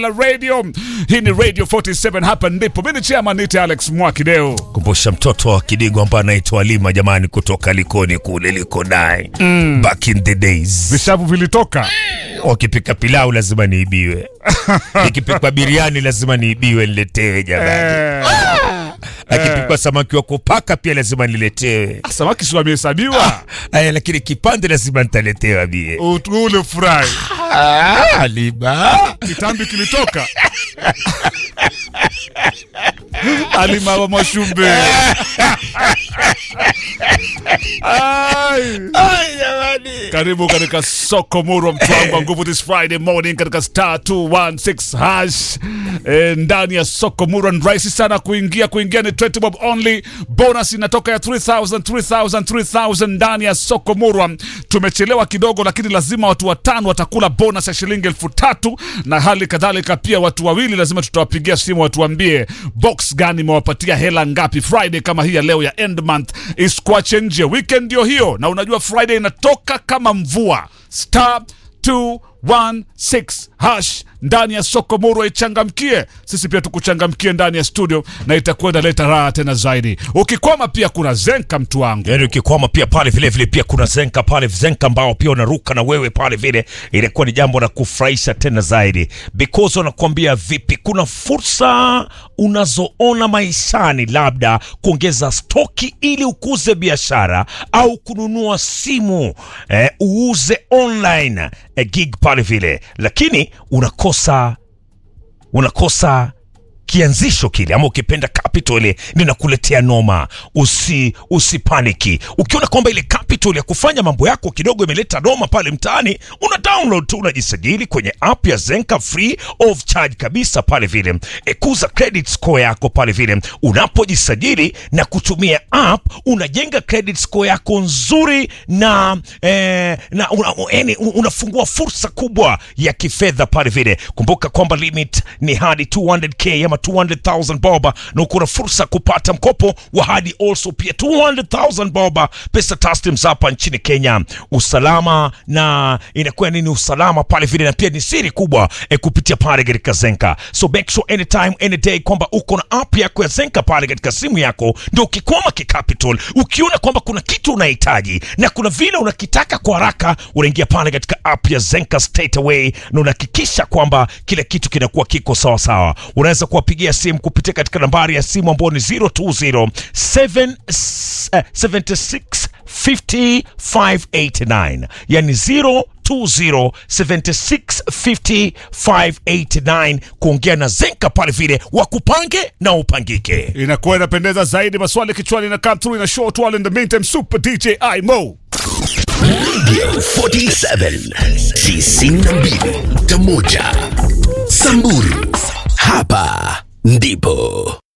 la radio. Hii ni Radio 47 hapa ndipo. Mimi ni chairman nite Alex Mwakideo. kumbusha mtoto wa Kidigo ambaye anaitwa Alima jamani, kutoka Likoni kule liko naye mm. back in the days. Vishavu vilitoka. Wakipika pilau lazima niibiwe, ikipikwa biriani lazima niibiwe niletewe jamani, Eh, akipikwa samaki wa kupaka pia lazima niletewe. samaki si wamehesabiwa. Aya, lakini kipande lazima nitaletewa bie. Ut- Ule furahi. Ah, Alima Kitambi kilitoka. Alima wa Mwashumbe. Ai. Ay, jamani. Karibu katika soko murwa mtwangu wa nguvu this Friday morning katika star 216 hash e, ndani ya soko murwa. Ni rahisi sana kuingia, kuingia ni 20 bob only. Bonus inatoka ya 3000 3000 3000 ndani ya soko murwa. Tumechelewa kidogo, lakini lazima watu watano watakula bonus ya shilingi elfu tatu na hali kadhalika pia watu wawili lazima tutawapigia simu watuambie box gani imewapatia hela ngapi. Friday kama hii ya leo ya end month isikwache nje, weekend ndio hiyo, na unajua Friday inatoka kama mvua. Star 216 hash ndani ya soko murwa, ichangamkie. Sisi pia tukuchangamkie ndani ya studio, na itakwenda leta raha tena zaidi. Ukikwama pia kuna zenka, mtu wangu. Yaani ukikwama pia pale vile vile pia kuna zenka pale zenka ambao pia unaruka na wewe pale vile, inakuwa ni jambo la kufurahisha tena zaidi, because wanakuambia vipi, kuna fursa unazoona maishani, labda kuongeza stoki ili ukuze biashara au kununua simu eh, uuze online eh, gig pale vile, lakini unakosa unakosa kianzisho kile ama ukipenda capital ile ninakuletea noma. Usi usipaniki ukiona kwamba ile capital ya kufanya mambo yako kidogo imeleta noma pale mtaani, una download tu, unajisajili kwenye app ya Zenka free of charge kabisa pale vile. Ekuza credit score yako pale vile, unapojisajili na kutumia app unajenga credit score yako nzuri na eh, na una, yani, unafungua fursa kubwa ya kifedha pale vile. Kumbuka kwamba limit ni hadi 200k ama 200,000 bob, na uko na fursa kupata mkopo wa hadi also pia 200,000 bob, pesa taslims hapa nchini Kenya. Usalama na inakuwa nini usalama pale vile, na pia ni siri kubwa eh, kupitia pale katika Zenka. So make sure anytime any day kwamba uko na app yako ya Zenka pale katika simu yako, ndio ukikwama kicapital, ukiona kwamba kuna kitu unahitaji na kuna vile unakitaka kwa haraka, unaingia pale katika app ya Zenka straight away na unahakikisha kwamba kila kitu kinakuwa kiko sawa sawa. Unaweza kuwapigia simu kupitia katika nambari ya simu ambayo ni 020 7 eh, 76 50 589 yani 020 76 589 kuongea na Zenka pale vile wakupange na upangike. Inakuwa inapendeza zaidi. Maswali kichwani na come through in a short while. In the meantime, Super DJ Imo. Radio 47 tisini na mbili nukta moja Samburu, hapa ndipo